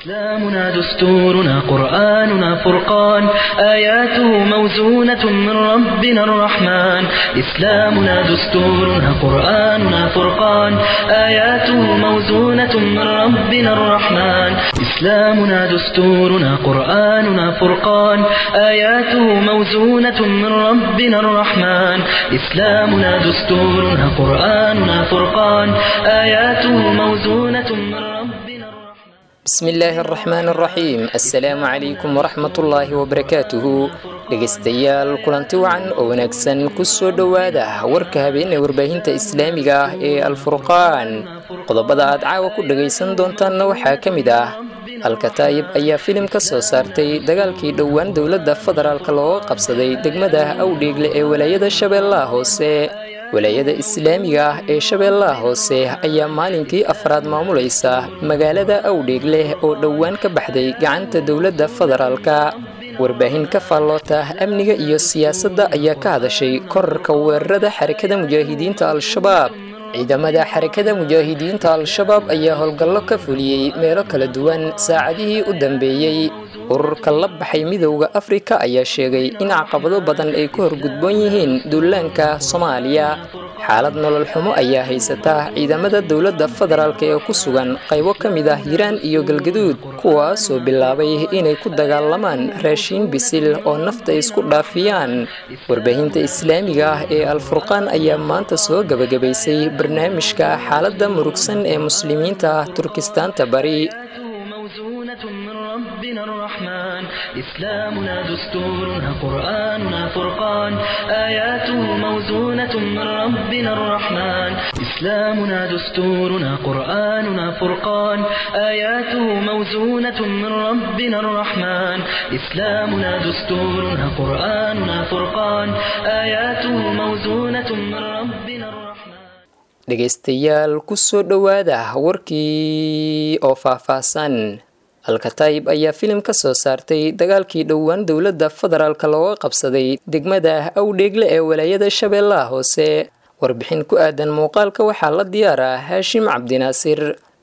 إسلامنا دستورنا قرآننا فرقان آياته موزونة من ربنا الرحمن إسلامنا دستورنا قرآننا فرقان آياته موزونة من ربنا الرحمن إسلامنا دستورنا قرآننا فرقان آياته موزونة من ربنا الرحمن إسلامنا دستورنا قرآننا فرقان آياته موزونة من ربنا الرحمن بسم illaahi araxmaan araxiim assalaamu calaykum waraxmatullaahi wabarakaatuhu dhegaystayaal kulanti wacan oo wanaagsan ku soo dhowaada warka habeenee warbaahinta islaamiga ah ee alfurqaan qodobada aad caawa ku dhagaysan doontaanna waxaa ka mid ah alkataayib ayaa filim ka soo saartay dagaalkii dhowaan dowladda federaalk looga qabsaday degmada awdheegle ee walaayada shabeellaha hoose walaayada islaamiga ah ee shabeellaha hoose ayaa maalinkii afraad maamulaysa magaalada awdheegleh oo dhowaan ka baxday gacanta dowladda federaalka warbaahin ka faalloota amniga iyo siyaasadda ayaa ka hadashay korarka weerarada xarakada mujaahidiinta al-shabaab ciidamada xarakada mujaahidiinta al-shabaab ayaa howlgallo ka fuliyey meelo kala duwan saacadihii u dambeeyey ururka la baxay midowda afrika ayaa sheegay in caqabado badan ay ku horgudboon yihiin duulaanka soomaaliya xaalad nolol xumo ayaa haysata ciidamada dowladda federaalk ee ku sugan qaybo ka mid ah hiiraan iyo galgaduud kuwaasoo bilaabay inay ku dagaalamaan raashiin bisil oo nafta isku dhaafiyaan warbaahinta islaamiga ah ee alfurqaan ayaa maanta soo gebagabaysay barnaamijka xaaladda murugsan ee muslimiinta turkistaanta bari موزونة من ربنا الرحمن إسلامنا دستورنا قرآننا فرقان آياته موزونة من ربنا الرحمن إسلامنا دستورنا قرآننا فرقان آياته موزونة من ربنا الرحمن إسلامنا دستورنا قرآننا فرقان آياته موزونة من ربنا الرحمن dhegaystayaal ku soo dhowaada warkii oo faahfaahsan alkataayib ayaa filim ka soo saartay dagaalkii dhowaan dowladda federaalk looga qabsaday degmada awdheegle ee walaayada shabeellaha hoose warbixin ku aadan muuqaalka waxaa la diyaaraa haashim cabdinaasir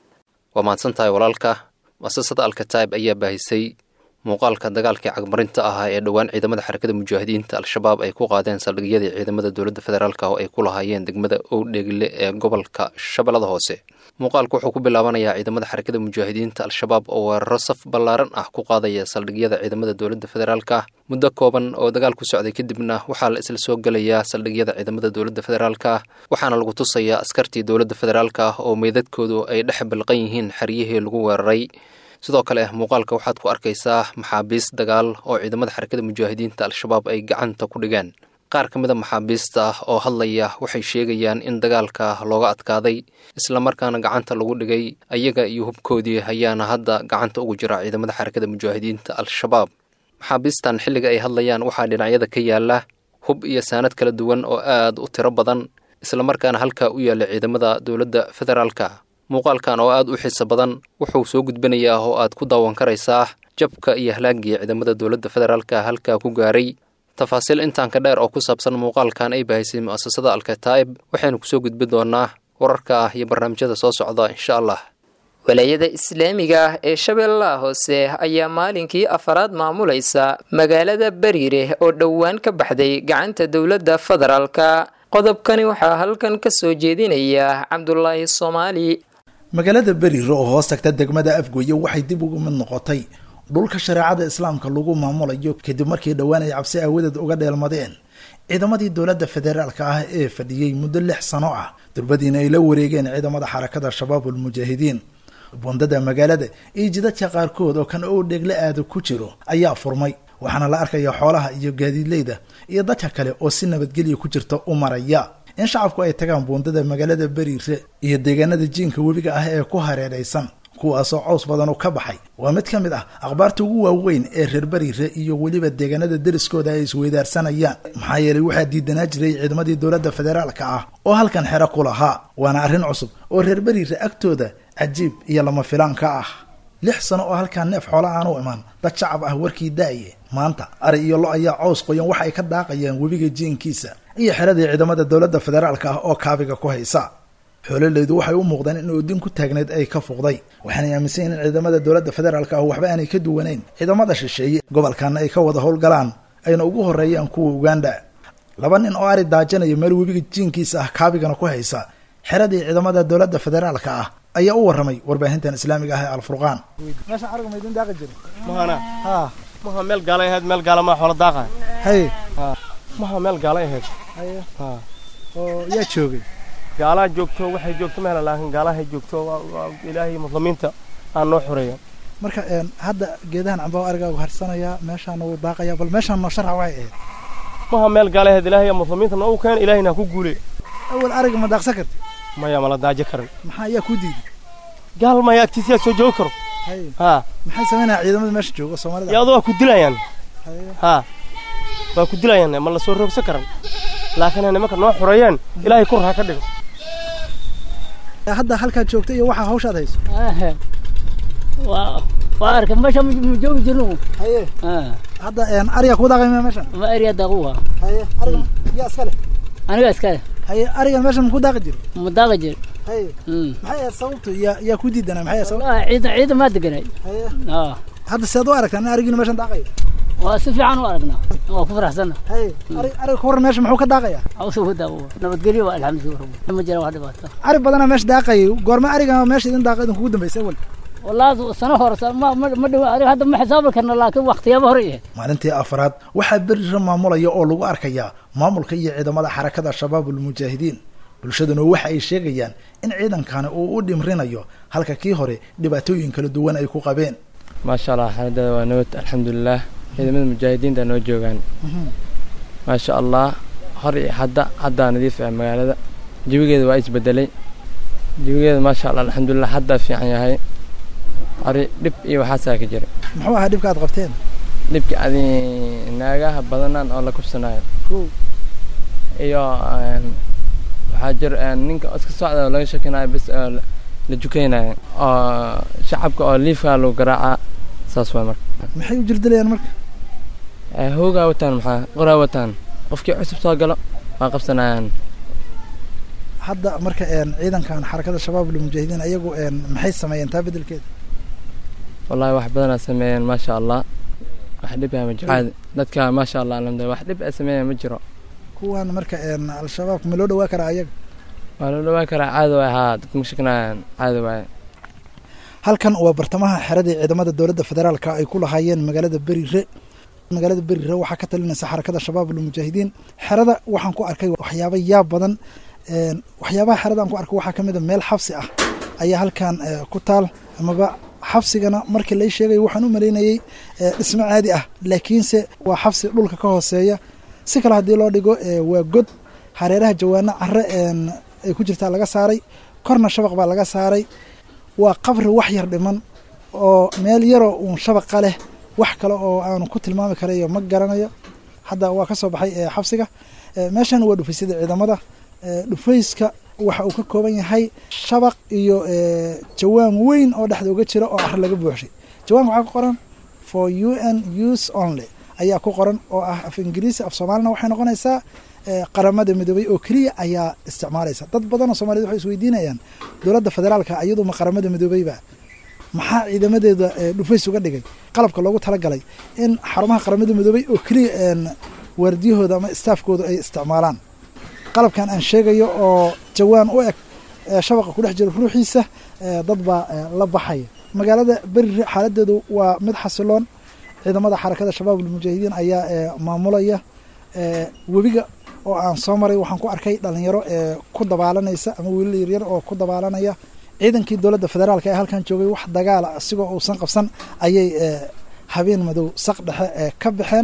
waa mahadsan tahay walaalka muasasada alkataayib ayaa baahisay muuqaalka dagaalkii cagmarinta ahaa ee dhowaan ciidamada xarakada mujaahidiinta al-shabaab ay ku qaadeen saldhigyadii ciidamada dowladda federaalk oo ay ku lahaayeen degmada owdheegle ee gobolka shabeellada hoose muuqaalku wuxuu ku bilaabanayaa ciidamada xarakada mujaahidiinta al-shabaab oo weeraro saf ballaaran ah ku qaadaya saldhigyada ciidamada dowladda federaalk muddo kooban oo dagaal ku socday kadibna waxaa la isla soo gelayaa saldhigyada ciidamada dowladda federaalk waxaana lagu tusayaa askartii dowladda federaalk oo meydadkoodu ay dhex balqan yihiin xeryihii lagu weeraray sidoo kale muuqaalka waxaad ku arkaysaa maxaabiis dagaal oo ciidamada xarakada mujaahidiinta al-shabaab ay gacanta ku dhigeen qaar ka mid a maxaabiista oo hadlaya waxay sheegayaan in dagaalka looga adkaaday islamarkaana gacanta lagu dhigay ayaga iyo hubkoodii ayaana hadda gacanta ugu jira ciidamada xarakada mujaahidiinta al-shabaab maxaabiistan xilliga ay hadlayaan waxaa dhinacyada ka yaala hub iyo saanad kala duwan oo aad u tiro badan islamarkaana halkaa u yaalla ciidamada dowladda federaalka muuqaalkan oo aad u xiiso badan wuxuu soo gudbinayaa oo aad ku daawan karaysaa jabka iyo halaagii ciidamada dowladda federaalka halkaa ku gaaray tafaasiil intaanka dheer oo ku saabsan muuqaalkan ay bahaysay mu'asasada alkataa'ib waxaynu kusoo gudbin doonaa wararka ah iyo barnaamijyada soo socda insha allah walaayada islaamiga ah ee shabeellaha hoose ayaa maalinkii afaraad maamulaysa magaalada bariire oo dhowaan ka baxday gacanta dowladda federaalka qodobkani waxaa halkan ka soo jeedinaya cabdulaahi soomaali magaalada beriire oo hoos tagta degmada afgoye waxay dib ugu mid noqotay dhulka shareecada islaamka lagu maamulayo kadib markii dhowaan ay cabsi aawadeed uga dheelmadeen ciidamadii dowladda federaalka ah ee fadhiyey muddo lix sano ah durbadiina ay la wareegeen ciidamada xarakada shabaabul mujaahidiin bundada magaalada iyo jidadka qaarkood oo kan oo dheegle aada ku jiro ayaa furmay waxaana la arkaya xoolaha iyo gaadiidleyda iyo dadka kale oo si nabadgelya ku jirta u maraya in shacabku ay tagaan buundada magaalada beriire iyo deegaanada jiinka webiga ah ee ku hareeraysan kuwaasoo cows badan u ka baxay waa mid ka mid ah akhbaarta ugu waaweyn ee reer beriire iyo weliba deegaanada deriskooda ay isweydaarsanayaan maxaa yeelay waxaa diidanaa jiray ciidamadii dowladda federaalka ah oo halkan xero ku lahaa waana arrin cusub oo reer beriire agtooda cajiib iyo lama filaan ka ah lix sano oo halkaa neef xoola aan u imaan dad shacab ah warkii daaye maanta ari iyo lo ayaa cows qoyan waxa ay ka daaqayaan webiga jiinkiisa iyo xeradii ciidamada dowladda federaalka ah oo kaabiga ku haysa xoololeydu waxay u muuqdeen in oodin ku taagneed ay ka fuqday waxaanay aaminsan yihin in ciidamada dowladda federaalka ah waxba aanay ka duwanayn ciidamada shisheeye gobolkana ay ka wada howlgalaan ayna ugu horeeyaan kuwa uganda laba nin oo ari daajanaya meel webiga jiinkiisa ah kaabigana ku haysa xeradii ciidamada dowladda federaalka ah ayaa u warramay warbaahintan islaamiga ah ee alfurqaan meeshaan ariga maydin daaqi jira mahana ha maha meel gaalay ahayd meel gaala maa xoola daaqa haye maha meel gaalay ahayd haye ha oo yaa joogay gaalaa joogto waxay joogto mehla laakiin gaalahay joogto waa- waa ilaahay muslimiinta aan noo xoreeya marka een, hadda geedahan cambaha arigaagu harsanayaa meeshaana wuu daaqayaa bal meeshaan noo sharxa waxay ahayd maha meel gaalay ahayd ilaahay muslimiinta noogu keen ilaahayna ha ku guule awal ariga ma daaqsan karti maya mala daajo karin maxaa ayaa kuu diiday gaal maya agtiisa yaa soo joogi karo haye ha maxay samaynaya ciidamada meesha jooga soomaalida iyo adoo waa ku dilayaan Haye. ha waa ku dilayaan ma la soo roogsan karan laakiin nimanka noo xoreeyeen ilaahay kur ha ka dhigo hadda halkaad joogta iyo waxaa hawshaad hayso Ahe. waa waa arka meesha ma ma joogi jirno haye Ah, hadda een, ariga kuu daaqay meeshan ma eriya daquwa haye ariga yaa iska leh aniga iskale haye arigan meeshan makuu daaqi jiro ma daaqa jir haye Mm. maxay ahayd sababtu yaa yaa ku diidana maxay ahayd sababtu Wallahi ciidan ciidan maa deganay haye Ah, hadda seed u aragtaa in arigiinu meeshan daaqayo waa si fiican u aragnaa waa ku faraxsanna haye ari ariga ka waran meesha muxuu ka daaqayaa awsa ku daawo nabadgelyo waa alxamdulilah rabbi ma jira wax dhibaato ari badanaa meesha daaqayay goorma ariga meesha idin daaqa idin kugu dambaysay awal wallahi sano hore sa- ma ma ma dhow adiga hadda ma xisaabi karna laakiin waqtiyaaba hore yahay maalintii afraad waxaa berira maamulaya oo lagu arkayaa maamulka iyo ciidamada xarakada shabaabul mujaahidiin bulshaduna waxa ay sheegayaan in ciidankani uu u dhimrinayo halka kii hore dhibaatooyin kala duwan ay ku qabeen maasha allah xaaladada waa nabad alxamdulilaah ciidamada mujaahidiinta noo joogaan maasha allah hor iyo hadda haddaa nadiif ah magaalada jawigeeda waa isbedelay jawigeeda maasha allah alxamdulilah haddaa fiican yahay ari dhib iyo waxaasaa ka jira muxuu ahaa dhibka aad qabteen dhibka adi naagaha badanaan oo la kubsanayo Kow. iyo een, waxaa jir een, ninka iska socda oo laga shakinayo bis oo la- la jukaynayo oo shacabka oo liifkaa lagu garaaca saas waa marka maxay u jirdilayaan marka Eh, hoogaa wataan maxaa qoraa wataan qofkii cusub soo galo waa qabsanayaan hadda marka een, ciidankan xarakada shabaabul mujaahidiin ayagu een, maxay sameeyeen taa bedelkeeda wallahi wax badanaa sameeyeen maasha allah wax dhib ah ma jiro caadi dadka maasha allah alxamdulilah wax dhib ah sameeyeen ma jiro kuwan marka een, al-shabaabka ma loo dhawaa karaa ayaga waa loo dhawaan karaa caadi waay haa dadka ma shakinayaan caadi waaye halkan waa bartamaha xeradii ciidamada dowladda federaalka ay ku lahaayeen magaalada berire magaalada berire waxaa ka talinaysa xarakada shabaabul mujaahidiin xerada waxaan ku arkay waxyaabo yaab badan een, waxyaabaha xerada aan ku arkay waxaa ka mid a meel xabsi ah ayaa halkan eh, ku taal amaba xabsigana markii lay sheegayo waxaan u malaynayey eh, dhismo caadi ah laakiinse waa xabsi dhulka ka hooseeya si kale haddii loo dhigo eh, waa god hareeraha jawaano care een, ay ku jirtaa laga saaray korna shabaq baa laga saaray waa qabri wax yar dhiman oo meel yaroo uun shabaqa leh wax kale oo aanu ku tilmaami karayo ma garanayo hadda waa ka soo baxay ee xabsiga Ee, meeshan waa dhufaysyada ciidamada Ee, dhufayska waxa uu ka kooban yahay shabaq iyo ee, jawaan weyn oo dhexda uga jira oo caro laga buuxshay jawaanka waxaa ku qoran for u n use only ayaa ku qoran oo ah af ingiriisi af soomaalina waxay noqonaysaa ee, qaramada midoobay oo keliya ayaa isticmaalaysa dad badan oo soomaaliyed waxay isweydiinayaan dowladda federaalka iyadu ma qaramada midoobeyba maxaa ciidamadeeda ee, dhufays uga dhigay qalabka loogu talagalay in xarumaha qaramada midoobay oo keliya een, waardiyahooda ama staafkooda ay isticmaalaan qalabkan aan sheegayo oo jawaan u eg ee shabaqa ku dhex jira ruuxiisa ee, dad baa ee, la baxaya magaalada berire xaaladeedu waa mid xasiloon ciidamada xarakada shabaabul mujaahidiin ayaa ee, maamulaya ee, webiga oo aan soo maray waxaan ku arkay dhalinyaro ee ku dabaalanaysa ama wiilal yaryar oo ku dabaalanaya ciidankii dowladda federaalka ee halkan joogay wax dagaala asigoo uusan qabsan ayay ee, habeen madow saq dhexe ee ka baxeen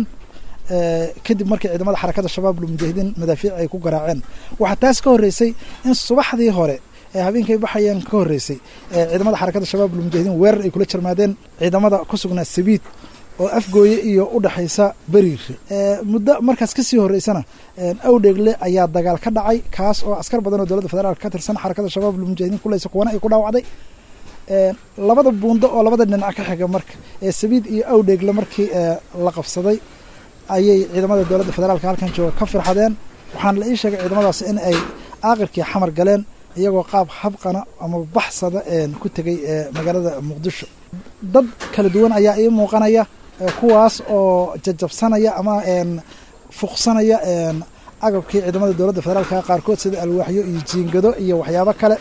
ee, kadib markii ciidamada xarakada shabaabul mujaahidiin madaafiic ay ku garaaceen waxaa taas ka horreysay in subaxdii hore ee habeenkay baxayeen ka horreysay ee ciidamada xarakada shabaabul mujaahidiin weerar ay kula jarmaadeen ciidamada ku sugnaa sabiid oo afgooye iyo u dhexaysa beriire Ee, muddo markaas kasii horreysana een, awdheegle ayaa dagaal ka dhacay kaas oo askar badan oo dowladda federaalka ka tirsan xarakada shabaabul mujaahidiin kuleysa kuwana ay ku dhaawacday Een, labada buundo oo labada dhinac ka xiga marka ee sabiid iyo awdheegle markii ee, la qabsaday ayay ciidamada dowladda federaalka halkan jooga ka firxadeen waxaana la ii sheegay ciidamadaas in ay aaqirkii xamar galeen iyagoo qaab habqana ama baxsada ku tegay magaalada muqdisho dad kala duwan ayaa ii muuqanaya kuwaas oo jajabsanaya ama fuqsanaya agabkii ciidamada dowladda federaalka qaarkood sida alwaaxyo iyo jiingado iyo waxyaabo kale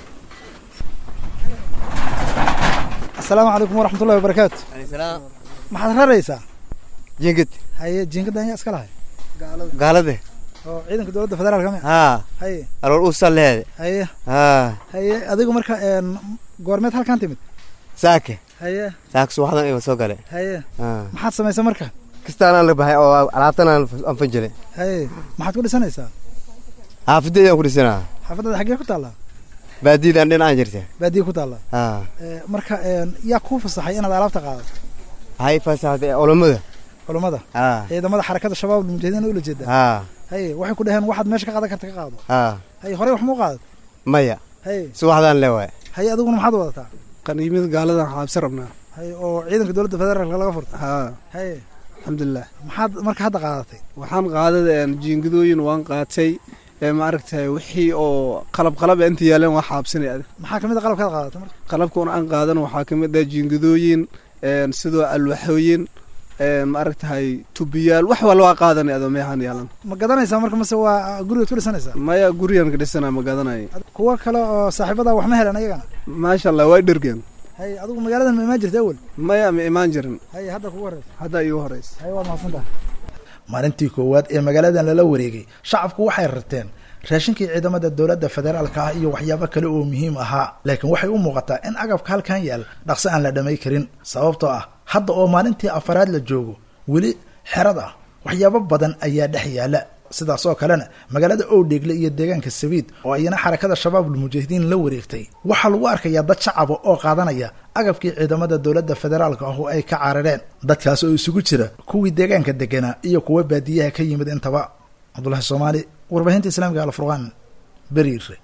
asalaamu calaykum waraxmatullahi wabarakaatu maxaad raraysaa jiingad haye jiingada ayaa iska lahay gaalade oo ciidanka dowladda federaalka mi haa haye alool uusa leede haye haa haye adigu marka goormeed halkan timid saake haye saake subaxdan iba soo gale haye haa maxaad samaysa marka kastaan aan la baxay oo alaabtan aan aan fanjilay haye maxaad ku dhisanaysaa xaafadeeda aan ku dhisanaa xaafadada xaggee ku taallaa baadiidaan dhinacaan jirta baadiye ku taallaa haa marka yaa kuu fasaxay inaad alaabta qaadato waxay fasaxday culammada culammada haa ciidamada xarakada shabaab mujaahidiin ula jeedaa haa haye waxay ku dhaheen waxaad meesha ka qaadan karta ka qaado haa haye horey wax muu qaadat maya haye subaxdaan le waay haye adiguna maxaad wadataa qaniimada gaaladan xaabsi rabnaa haye oo ciidanka dowladda federaalka laga furta haa haye alxamdulilah maxaad marka hadda qaadatay waxaan qaadada jiingadooyin waan qaatay maaragtay wixii oo qalab qalab inta yaaleen waa xaabsanay adig maxaa kamid a qalabkaad qaadatay marka qalabkan aan qaadan waxaa kamid ah jiingadooyin sidoo alwaxooyin maaragtahay tubiyaal wax walba waa qaadanay adoo meehaan yaalan ma gadanaysaa marka mase waa gurigaad ku dhisanaysaa maya gurigan ka dhisanaa ma gadanayo kuwa kale oo saaxiibada wax ma helan ayagana maasha allah waa dhergeen haye adigu magaaladan ma imaan jirta awel maya ma imaan jirin haye hadda kugu horeysa hadda iigu horeysa haye waad mahadsantaha maalintii koowaad ee magaaladan lala wareegay shacabku waxay rarteen raashinkii ciidamada dowladda federaalka ah iyo waxyaabo kale oo muhiim ahaa laakiin waxay u muuqataa in agabka halkan yaal dhaqso aan la dhamay karin sababtoo ah hadda oo maalintii afaraad la joogo weli xerada waxyaabo badan ayaa dhex yaala sidaas oo kalena magaalada owdheegle iyo deegaanka sabiid oo ayana xarakada shabaabul mujaahidiin la wareegtay waxaa lagu arkayaa dad shacaba oo qaadanaya agabkii ciidamada dowladda federaalka ah oo ay ka carareen dadkaas oo isugu jira kuwii deegaanka deganaa iyo kuwa baadiyaha ka yimid intaba cabdulahi soomaali warbaahinta islaamiga alfurqaan beriire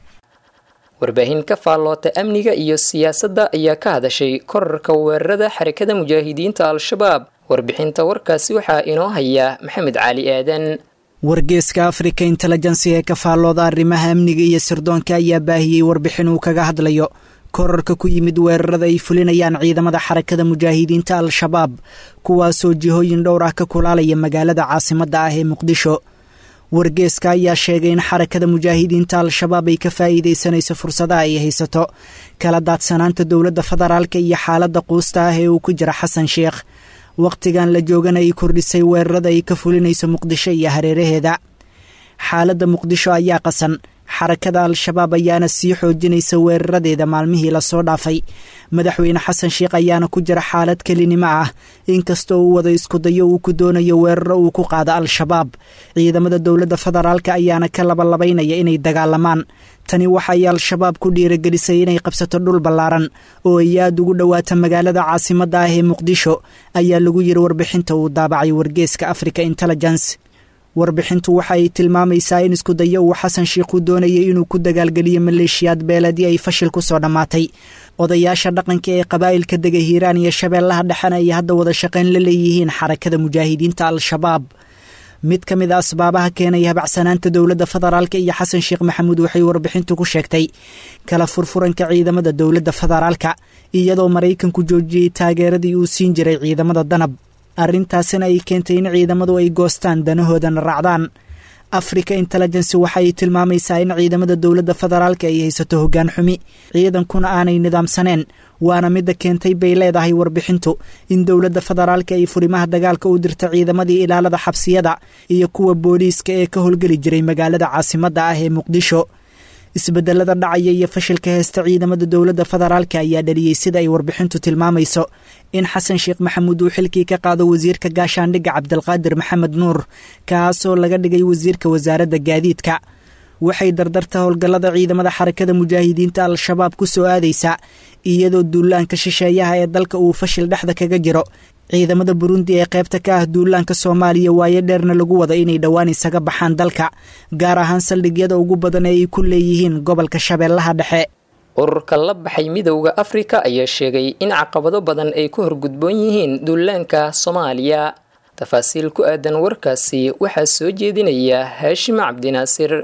warbaahin ka faalloota amniga iyo siyaasadda ayaa ka hadashay korarka weerarada xarakada mujaahidiinta al-shabaab warbixinta warkaasi waxaa inoo haya maxamed cali aadan wargeeska africa intelligency ee ka faallooda arrimaha amniga iyo sirdoonka ayaa baahiyey warbixin uu kaga hadlayo korarka ku yimid weerarada ay fulinayaan ciidamada xarakada mujaahidiinta al-shabaab kuwaasoo jihooyin dhowr ah ka kulaalaya magaalada caasimadda ah ee muqdisho wargeeska ayaa sheegay in xarakada mujaahidiinta al-shabaab ay ka faa'iidaysanayso fursadaha ay haysato kala daadsanaanta dowladda federaalka iyo xaaladda quusta ah ee uu ku jira xasan sheekh wakhtigan la joogana ay kordhisay weerarada ay ka fulinayso muqdisho iyo hareeraheeda xaaladda muqdisho ayaa qasan xarakada al-shabaab ayaana sii xoojinaysa weeraradeeda maalmihii lasoo dhaafay madaxweyne xasan sheekh ayaana ku jira xaalad kelinimo ah inkastoo uu wada iskudayo uu ku doonayo weeraro uu ku qaado al-shabaab ciidamada dowladda federaalka ayaana ka labalabaynaya inay dagaalamaan tani waxay al-shabaab ku dhiiragelisay inay qabsato dhul ballaaran oo ay aada ugu dhowaata magaalada caasimadda ah ee muqdisho ayaa lagu yiri warbixinta uu daabacay wargeeska africa intelligence warbixintu waxa ay tilmaamaysaa in iskudayo uu xasan sheikhu doonayay inuu ku dagaalgeliyo maleeshiyaad beeladii ay fashil ku soo dhammaatay odayaasha dhaqanka ee qabaa'ilka dega hiiraan iyo shabeellaha dhexena ay hadda wada shaqayn la leeyihiin xarakada mujaahidiinta al-shabaab mid ka mid a asbaabaha keenaya habacsanaanta dowladda federaalka iyo xasan sheekh maxamuud waxay warbixintu ku sheegtay kala furfuranka ciidamada dowladda federaalka iyadoo maraykanku joojiyey taageeradii uu siin jiray ciidamada danab arrintaasina ay keentay in ciidamadu ay goostaan danahoodana raacdaan africa intelligency waxa ay tilmaamaysaa in ciidamada dowladda federaalka ay haysato hoggaan xumi ciidankuna aanay nidaamsaneen waana midda keentay bay leedahay warbixintu in dowladda federaalka ay furimaha dagaalka u dirta ciidamadii ilaalada xabsiyada iyo kuwa booliiska ee ka howlgeli jiray magaalada caasimadda ah ee muqdisho isbedelada dhacaya iyo fashilka heesta ciidamada dowladda federaalka ayaa dhaliyey sida ay warbixintu tilmaamayso in xasan sheekh maxamuud uu xilkii ka qaado wasiirka gaashaandhigga cabdilqaadir maxamed nuur kaasoo laga dhigay wasiirka wasaaradda gaadiidka waxay dardarta howlgallada ciidamada xarakada mujaahidiinta al-shabaab ku soo aadaysa iyadoo duulaanka shisheeyaha ee dalka uu fashil dhexda kaga jiro ciidamada burundi ee qaybta ka ah duulaanka soomaaliya waayo dheerna lagu wada inay dhowaan isaga baxaan dalka gaar ahaan saldhigyada ugu badan ee ay ku leeyihiin gobolka shabeellaha dhexe ururka la baxay midowda afrika ayaa sheegay in caqabado badan ay ku horgudboon yihiin duulaanka soomaaliya tafaasiil ku aadan warkaasi waxaa soo jeedinaya haashim cabdinaasir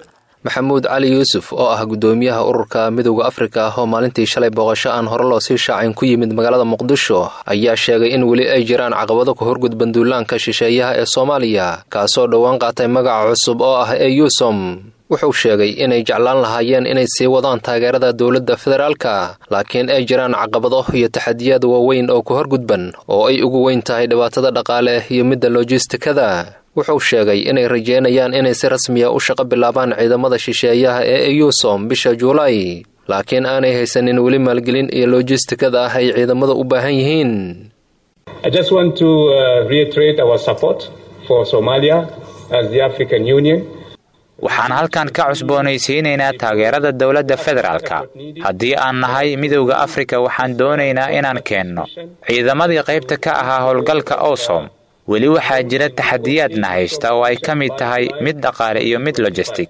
maxamuud cali yuusuf oo ah guddoomiyaha ururka midowda afrika oo maalintii shalay booqasho aan hore loo sii shaacin ku yimid magaalada muqdisho ayaa sheegay in weli ay jiraan caqabado ku horgudban duulaanka shisheeyaha ee soomaaliya kaasoo dhowaan qaatay magaca cusub oo ah ee yuusom wuxuu sheegay inay jeclaan lahaayeen inay sii wadaan taageerada dowladda federaalka laakiin ay jiraan caqabado iyo taxadiyaad waaweyn oo ku horgudban oo ay ugu weyn tahay dhibaatada dhaqaale iyo midda lojistikada wuxuu sheegay inay rajeynayaan inay si rasmiya u shaqo bilaabaan ciidamada shisheeyaha ee eyusom bisha juulaay laakiin aanay haysanin weli maalgelin iyo lojistikada ah ay ciidamada u baahan yihiin waxaan halkan ka cusboonaysiinaynaa taageerada dowladda federaalka haddii aan nahay midowda afrika waxaan doonaynaa inaan keenno ciidamadii qaybta ka ahaa howlgalka osom weli waxaa jira taxadiyaadna haysta oo ay ka mid tahay mid dhaqaale iyo mid logistic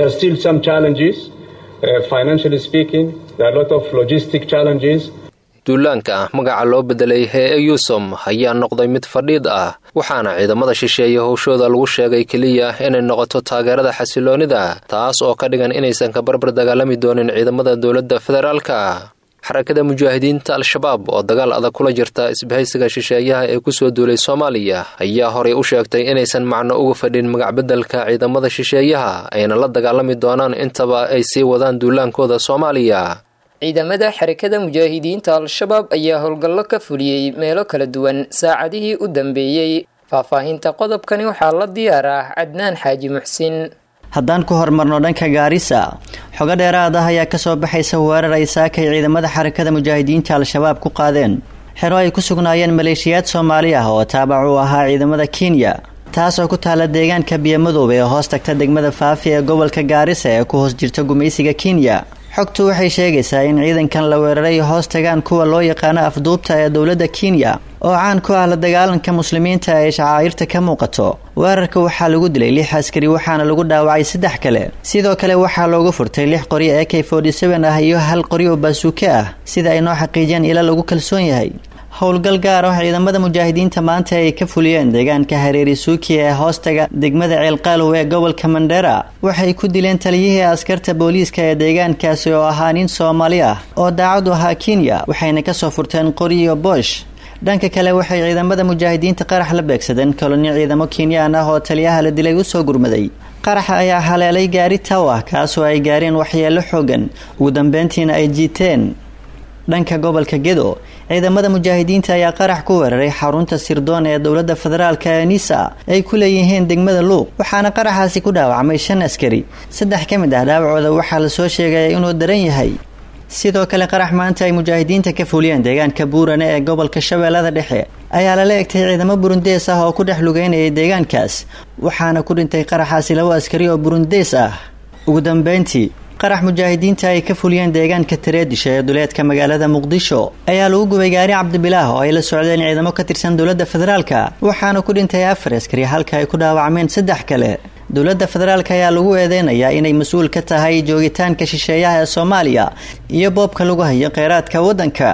duulaanka ah magaca loo bedelay ee eyusom ayaa noqday mid fadhiid ah waxaana ciidamada shisheeye howshooda lagu sheegay keliya inay noqoto taageerada xasiloonida taas oo ka dhigan inaysan ka barbar dagaalami doonin ciidamada dowladda federaalka xarakada mujaahidiinta al-shabaab oo dagaal adag kula jirta isbahaysiga shisheeyaha ee kusoo duulay soomaaliya ayaa horay u sheegtay inaysan macno uga fadhin magacbedelka ciidamada shisheeyaha ayna la dagaalami doonaan intaba ay sii wadaan duulaankooda soomaaliya ciidamada xarakada mujaahidiinta al-shabaab ayaa howlgallo ka fuliyey meelo kala duwan saacadihii u dambeeyey faahfaahinta qodobkani waxaa la diyaar ah cadnaan xaaji muxsin haddaan ku hormarno dhanka gaarisa xogo dheeraad ah ayaa kasoo baxaysa weerar ay saakay ciidamada xarakada mujaahidiinta al-shabaab ku qaadeen xero ay ku sugnaayeen maleeshiyaad soomaali ah oo taabac u ahaa ciidamada kenya taas oo ku taala deegaanka biyomadoobe ee hoos tagta degmada faafi ee gobolka gaarisa ee ku hoos jirta gumaysiga kenya xogtu waxay sheegaysaa in ciidankan la weeraray hoos tagaan kuwa loo yaqaano afduubta ee dowladda kenya oo caan ku ah la dagaalanka muslimiinta ee shacaa'irta ka muuqato weerarka waxaa lagu dilay lix askari waxaana lagu dhaawacay saddex kale sidoo kale waxaa loogu furtay lix qori ee k ah iyo hal qori oo baasuuke ah sida ay noo xaqiijiyeen ila lagu kalsoon yahay howlgal gaar ah ciidamada mujaahidiinta maanta ay ka fuliyeen deegaanka hareeri suuki ee hoostaga degmada ceelqaalow ee gobolka mandheera waxay ku dileen taliyihii askarta booliiska ee deegaankaasi oo ahaa nin soomaali ah oo daacad u ahaa kenya waxayna kasoo furteen qori iyo boosh dhanka kale waxay ciidamada mujaahidiinta qarax la beegsadeen koloni ciidamo kenyaan ah oo taliyaha la dilay usoo gurmaday qaraxa ayaa haleelay gaari taw ah kaasoo ay gaareen waxyeelo xoogan ugu dambeyntiina ay jiiteen dhanka gobolka gedo ciidamada mujaahidiinta ayaa qarax ku weeraray xarunta sirdoon ee dowladda federaalka ee nisa ay ku leeyihiin degmada luuq waxaana qaraxaasi ku dhaawacmay shan askari saddex ka mid ah dhaawacooda waxaa lasoo sheegaya inuu daran yahay sidoo kale qarax maanta ay mujaahidiinta ka fuliyeen deegaanka buurane ee gobolka shabeellada dhexe ayaa lala egtay ciidamo burundees ah oo ku dhex lugeynayay deegaankaas waxaana ku dhintay qaraxaasi labo askari oo burundees ah ugu dambeyntii qarax mujaahidiinta ay ka fuliyeen deegaanka tareedisha ee duleedka magaalada muqdisho ayaa lagu gubay gaari cabdibilaah oo ay la socdeen ciidamo ka tirsan dowladda federaalka waxaana ku dhintay afar askari halka ay ku dhaawacmeen saddex kale dowladda federaalk ayaa lagu eedeynayaa inay mas-uul ka tahay joogitaanka shisheeyaha ee soomaaliya iyo boobka lagu hayo kheyraadka waddanka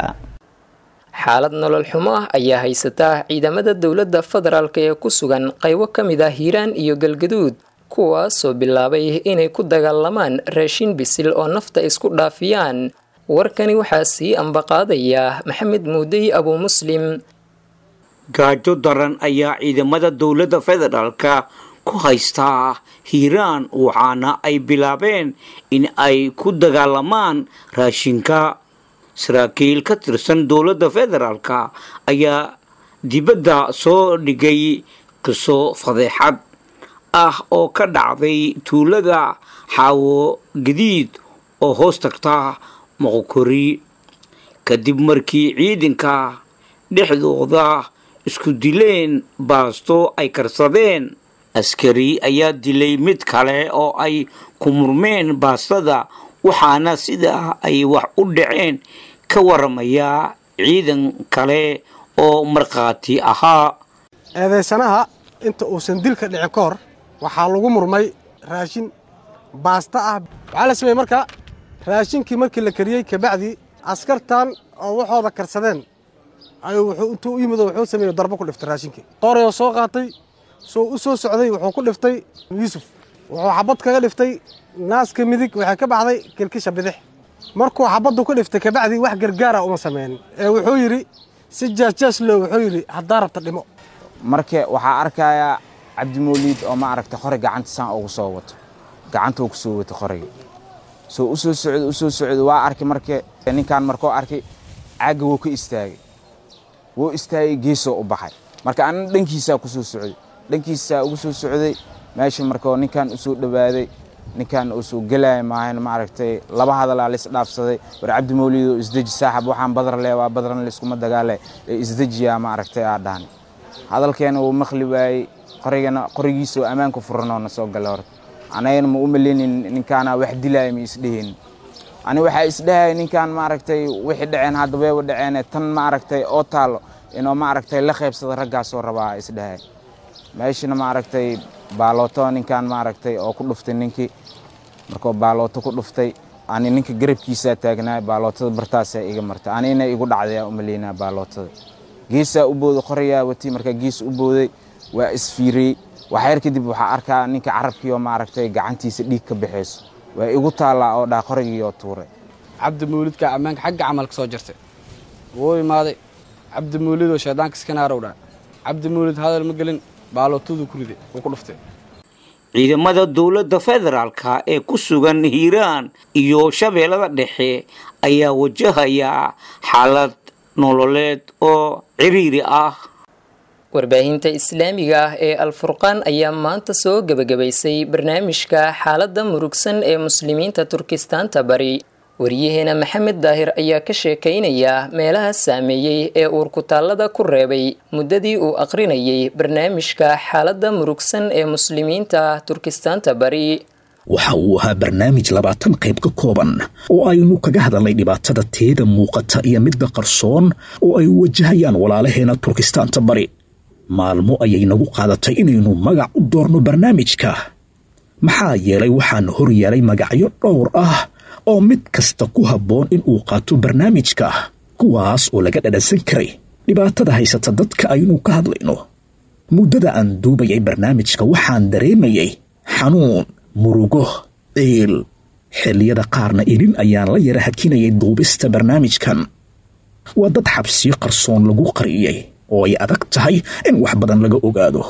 xaalad nolol xumo ah ayaa haysata ciidamada dowladda federaalk ee ku sugan qaybo ka mid ah hiiraan iyo galgaduud kuwaasoo bilaabay inay ku dagaalamaan raashin bisil oo nafta isku dhaafiyaan warkani waxaa sii ambaqaadaya maxamed muudey abuu muslim gaajo daran ayaa ciidamada dowladda federaalka ku haystaa hiiraan waxaana ay bilaabeen in ay ku dagaalamaan raashinka saraakiil ka tirsan dowladda federaalka ayaa dibadda soo dhigay qiso fadeexad ah oo ka dhacday tuulada xaawo gadiid oo hoos tagta moqokori kadib markii ciidanka dhexdooda isku dileen baasto ay karsadeen askari ayaa dilay mid kale oo ay ku murmeen baastada waxaana sidaa ay wax u dhaceen ka waramayaa ciidan kale oo markhaati ahaa eedaysanaha inta uusan dilka dhici ka hor waxaa lagu murmay raashin baasta ah waxaa la sameeyey marka raashinkii markii la kariyey kabacdi askartan oo waxooda karsadeen ayuu wuxuu intuu u yimid oo wuxuu sameeyey darbo ku dhiftay raashinkii qorayoo soo qaatay soo u soo socday wuxuu ku dhiftay yuusuf wuxuu xabad kaga dhiftay naaska midig waxay ka baxday kilkisha bidix markuu xabaddu ku dhiftay kabacdii wax gargaara uma sameynin ee wuxuu yidhi si jaasjaas loo wuxuu yidhi haddaa rabta dhimo marka waxaa arkayaa cabdimoliid oo ma aragtay qori gacanta saan ugu soo wato gacanta uu ku soo wato qoriga soo u soo socdo u soo socdo waa arkay marka ninkan markuu arkay caagga wuu ka istaagay wuu istaagay geesoo u baxay marka anna dhankiisaa ku soo socday dhankiisaa ugu soo socday meesha markoo ninkan u soo dhowaaday ninkan uu soo gelaya maahan ma aragtay laba hadalaa la isdhaafsaday war cabdi mawliidoo isdeji saaxab waxaan badar le waa badran layskuma dagaale ee isdejiyaa ma aragtay aa dhahan hadalkeena wuu maqli waayey qorigana qorigiisoo ammaanka furanoo na soo gala horta anagana ma u maleynin ninkaana wax dilaaya ma isdhehin ani waxaa isdhahaya ninkan ma aragtay wixii dhaceen hadda weeba dhaceene tan ma aragtay oo taalo inuu ma aragtay la qaybsada raggaasoo rabaa isdhahaya meeshana ma aragtay baalooto ninkan ma aragtay oo ku dhuftay ninkii markuu baalooto ku dhuftay ani ninka garabkiisaa taagnaa baalootada bartaasaa iga martay anina igu dhacdayaa u maleynaa baalootada geesaa u booday qoriyaa wati markaa gees u booday waa isfiiriyey waxyar kadib waxaa arkaa ninka carabkii oo ma aragtay gacantiisa dhiig ka baxayso waa igu taallaa oo dhaa qorigii oo tuuray cabdi mawlidka ammaanka xagga camalka soo jirtay wuu imaaday cabdi mawlidoo shaydaanka iskanaarw dhaa cabdi mawlid hadal ma gelin baalootaduu ku riday wuu ku dhuftay ciidamada dowladda federaalka ee ku sugan hiiraan iyo shabeellada dhexe ayaa wajahaya xaalad nololeed oo ciriiri ah warbaahinta islaamiga ah ee alfurqaan ayaa maanta soo gebagabaysay barnaamijka xaaladda murugsan ee muslimiinta turkistaanta bari wariyaheena maxamed daahir ayaa ka sheekaynaya meelaha saameeyey ee uurkutaallada ku reebay muddadii uu aqrinayay barnaamijka xaaladda murugsan ee muslimiinta turkistaanta bari waxa uu ahaa barnaamij labaatan qayb ka kooban oo aynu kaga hadalnay dhibaatada teeda muuqata iyo midda qarsoon oo ay wajahayaan walaalaheena turkistaanta bari maalmo ayay nagu qaadatay inaynu magac u doorno barnaamijka maxaa yeelay waxaana hor yeelay magacyo dhowr ah oo mid kasta ku habboon in uu qaato barnaamijka kuwaas oo laga dhadhansan karay dhibaatada haysata dadka aynu ka hadlayno muddada aan duubayay barnaamijka waxaan dareemayay xanuun murugo ciil xilliyada qaarna ilin ayaan la yara hakinayay duubista barnaamijkan waa dad xabsiyo qarsoon lagu qariyey oo ay adag tahay in wax badan laga ogaado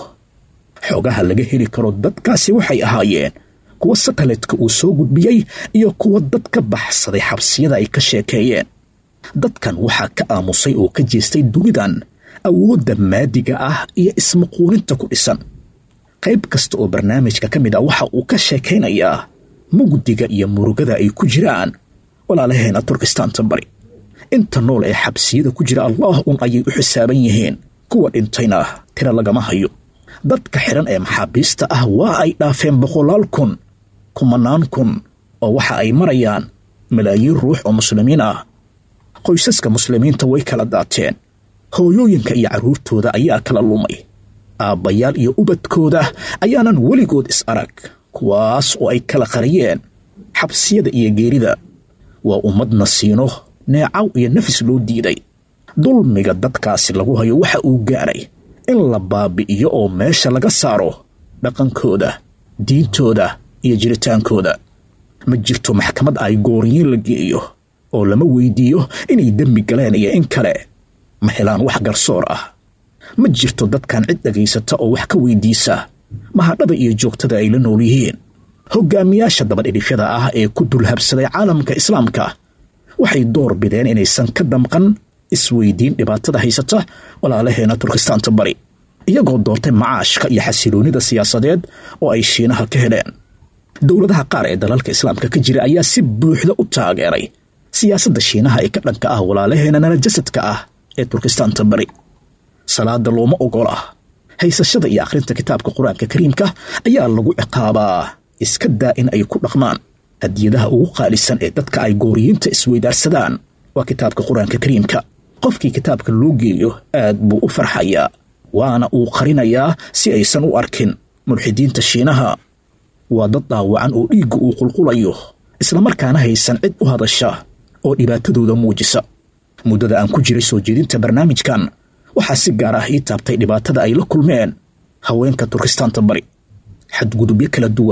xogaha laga heli karo dadkaasi waxay ahaayeen kuwa sataletka uu soo gudbiyey iyo kuwa dad ka baxsaday xabsiyada ay ka sheekeeyeen dadkan waxaa ka aamusay oo ka jeestay dunidan awoodda maadiga ah iyo ismaquulinta ku dhisan qayb kasta oo barnaamijka ka mid ah waxa uu ka sheekaynayaa mugdiga iyo murugada ay ku jiraan walaalaheena turkistaanta bari inta nool ee xabsiyada ku jira allah un ayay u xisaaban yihiin kuwa dhintayna tira lagama hayo dadka xidhan ee maxaabiista ah waa ay dhaafeen boqolaal kun kumanaan kun oo waxa ay marayaan malaayiin ruux oo muslimiin ah qoysaska muslimiinta way kala daateen hooyooyinka iyo carruurtooda ayaa kala lumay aabbayaal iyo ubadkooda ayaanan weligood is arag kuwaas oo ay kala qariyeen xabsiyada iyo geerida waa ummad nasiino neecaw iyo nafis loo diiday dulmiga dadkaasi lagu hayo waxa uu gaaray in la baabi'iyo oo meesha laga saaro dhaqankooda diintooda iyo jiritaankooda ma jirto maxkamad ay gooriyiin la geeyo oo lama weydiiyo inay dembi galeen iyo in kale ma helaan wax garsoor ah ma jirto dadkan cid dhagaysata oo wax ka weydiisa mahadhada iyo joogtada ay la nool yihiin hoggaamiyaasha dabadhidhifyada ah ee ku dulhabsaday caalamka islaamka waxay door bideen inaysan ka damqan isweydiin dhibaatada haysata walaalaheena turkistaanta bari iyagoo doortay macaashka iyo xasiloonnida siyaasadeed oo ay shiinaha ka heleen dowladaha qaar ee dalalka islaamka ka jira ayaa si buuxda u taageeray siyaasadda shiinaha ee ka dhanka ah walaalaheena nalajasadka ah ee turkistaanta bari salaada looma ogola haysashada iyo akhrinta kitaabka qur-aanka kariimka ayaa lagu ciqaabaa iska daa in ay ku dhaqmaan hadiyadaha ugu qaalisan ee dadka ay gooriyiinta isweydaarsadaan waa kitaabka qur-aanka kariimka qofkii kitaabka loo geeyo aad buu u farxayaa waana uu qarinayaa si aysan u arkin mulxidiinta shiinaha waa dad dhaawacan oo dhiigga uu qulqulayo islamarkaana haysan cid u hadasha oo dhibaatadooda muujisa muddada aan ku jiray soo jeedinta barnaamijkan waxaa si gaar ah ii taabtay dhibaatada ay la kulmeen haweenka turkistaanta bari xadgudubyo kala duwan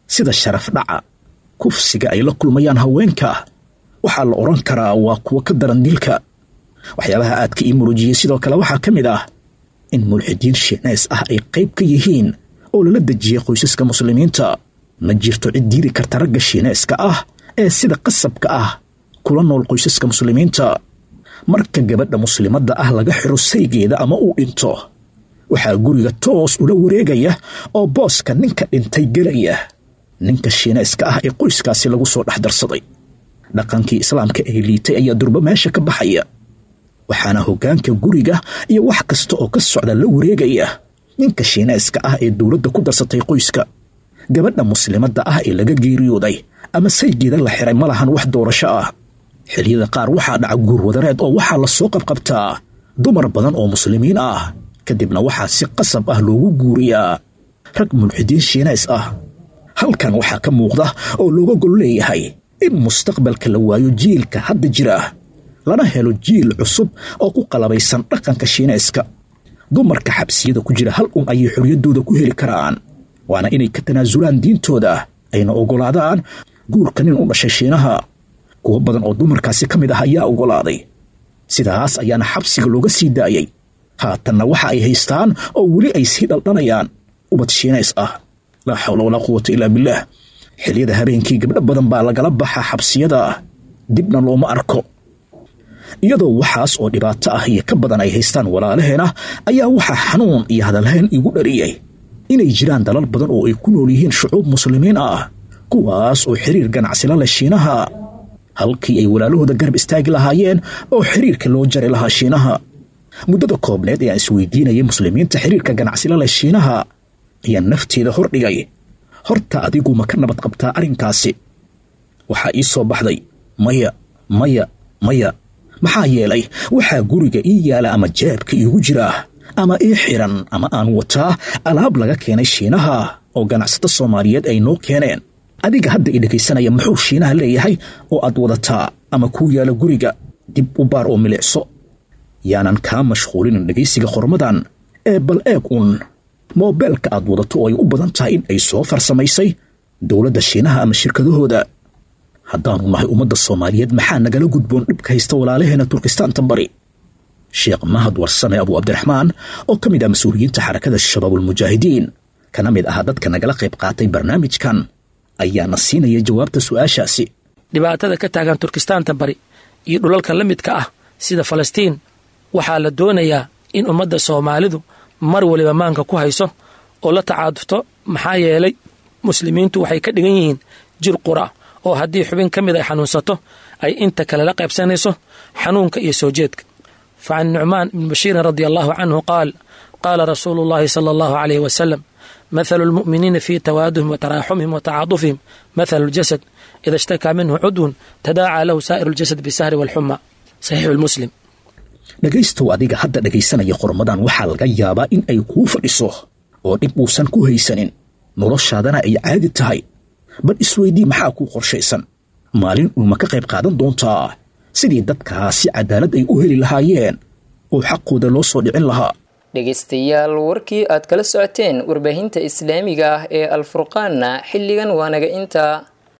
sida sharaf dhaca kufsiga ay la kulmayaan haweenka waxaa la odhan karaa waa kuwo ka daran dilka waxyaabaha aadka ii murujiyey sidoo kale waxaa ka mid ah in mulxidiin shiineys ah ay qayb ka yihiin oo lala dejiyey qoysaska muslimiinta ma jirto cid diiri karta ragga shiineyska ah ee sida qasabka ah kula nool qoysaska muslimiinta marka gabadha muslimadda ah laga xiro saygeeda ama uu dhinto waxaa guriga toos ula wareegaya oo booska ninka dhintay gelaya ninka shiineyska ah ee qoyskaasi lagu soo dhex darsaday dhaqankii islaamka ee liitay ayaa durbo meesha ka baxaya waxaana hoggaanka guriga iyo wax kasta oo ka socda la wareegaya ninka shiineyska ah ee dowladda ku darsatay qoyska gabadha muslimadda ah ee laga geeriyooday ama saygeeda la xiray ma lahan wax doorasho ah xilliyada qaar waxaa dhaca guurwadareed oo waxaa la soo qabqabtaa dumar badan oo muslimiin ah kadibna waxaa si qasab ah loogu guuriyaa rag mulxidiin shiinays ah halkan waxaa ka muuqda oo looga gol leeyahay in mustaqbalka la waayo jiilka hadda jira lana helo jiil cusub oo ku qalabaysan dhaqanka shiinayska dumarka xabsiyada ku jira hal un ayay xorriyaddooda ku heli karaan waana inay ka tanaasulaan diintooda ayna oggolaadaan guurka nin u dhashay shiinaha kuwo badan oo dumarkaasi ka mid ah ayaa oggolaaday sidaas ayaana xabsiga looga sii daayey haatanna waxa ay haystaan oo weli ay sii dhaldhanayaan ubad shiinays ah laa xawla walaa quwata ilaa billaah xilliyada habeenkii gabdho badan baa lagala baxaa xabsiyada dibna looma arko iyadoo waxaas oo dhibaato ah iyo ka badan ay haystaan walaalaheena ayaa waxaa xanuun iyo hadalhayn igu dhariyey inay jiraan dalal badan oo ay ku nool yihiin shucuub muslimiin ah kuwaas oo xiriir ganacsila leh shiinaha halkii ay walaalahooda garab istaagi lahaayeen oo xiriirka loo jari lahaa shiinaha muddada koobneed ee aan isweydiinayay muslimiinta xiriirka ganacsila leh shiinaha ayaa nafteeda hordhigay horta adigu ma ka nabad qabtaa arrinkaasi waxaa ii soo baxday maya maya maya maxaa yeelay waxaa guriga ii yaala ama jeebka iigu jira ama ii xiran ama aan wataa alaab laga keenay shiinaha oo ganacsato soomaaliyeed ay noo keeneen adiga hadda i dhegaysanaya muxuu shiinaha leeyahay oo aad wadataa ama kuu yaala guriga dib u baar oo milicso yaanan kaa mashquulinin dhegaysiga qormadan ee bal eeg uun moobeelka aad wadato oo ay u badan tahay in ay soo farsamaysay dowladda shiinaha ama shirkadahooda haddaanu nahay ummadda soomaaliyeed maxaa nagala gudboon dhibka haysta walaalaheena turkistaanta bari sheekh mahad warsame abu cabdiraxmaan oo ka mid ah mas-uuliyiinta xarakada shabaabulmujaahidiin kana mid ah dadka nagala qayb qaatay barnaamijkan ayaana siinaya jawaabta su'aashaasi dhibaatada ka taagan turkistaanta bari iyo dhulalka la midka ah sida falastiin waxaa la doonayaa in ummadda soomaalidu mar waliba maanka ku hayso oo la tacaadufto maxaa yeelay muslimiintu waxay ka dhigan yihiin jir qura oo haddii xubin ka mid ay xanuunsato ay inta kale la qaybsanayso xanuunka iyo soo jeedka fa can nucmaan ibni bashiirin radia allahu canhu qaal qaala rasuulu llahi sala allahu calayh wasalam mathalu lmu'miniina fii tawaaduhim wa taraaxumihim wa tacaadufihim mathalu ljasad ida ishtakaa minhu cudwun tadaacaa lahu saa'iru ljasad bisahri walxuma saxiixu lmuslim dhegaystow adiga hadda dhegaysanaya qormadan waxaa laga yaabaa in ay kuu fadhiso oo dhib uusan ku haysanin noloshaadana ay caadi tahay bal isweydii maxaa kuu qorshaysan maalin uuma ka qayb qaadan doontaa sidii dadkaasi cadaalad ay u heli lahaayeen oo xaqooda loo soo dhicin lahaa dhegaystayaal warkii aad kala socoteen warbaahinta islaamiga ah ee alfurqaanna xilligan waa naga intaa